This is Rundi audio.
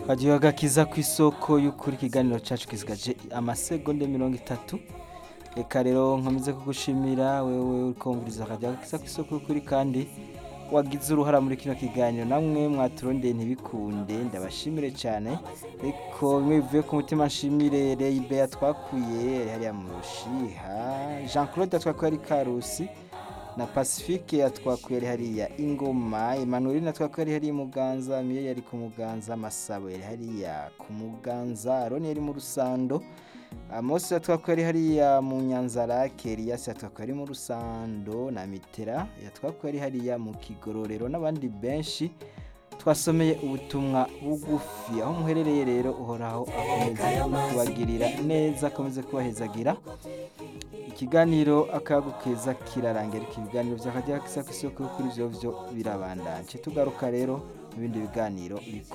Hagiye agakiza ku isoko y'ukuri ikiganiro cacu kisigaje amasegonde mirongo itatu reka rero nkomeze kugushimira wewe uriko wumviriza akaja agakiza ku isoko y'ukuri kandi wagize uruhara muri kino kiganiro namwe mwaturondeye ntibikunde ndabashimire cyane ariko bimwe bivuye ku mutima nshimire Reibe yatwakuye yari hariya mu Rushiha Jean Claude yatwakuye ari Karusi na Pacifique yatwakuye ari hariya Ingoma Emmanuel yatwakuye ari hariya Muganza Miye yari ku Muganza Masabo yari hariya ku Muganza Aroni yari mu Rusando Amos yatwakuye ari hariya mu Nyanzarake Elias yatwakuye ari mu Rusando na Mitera yatwakuye ari hariya mu Kigororero n'abandi benshi twasomeye ubutumwa bugufi aho muherereye rero uhoraho akomeze kubagirira neza akomeze kubahezagira ikiganiro akayagu keza kirarangira ibiganiro byakajya kisa ku isoko kuri byo byo birabandanje tugaruka rero mu bindi biganiro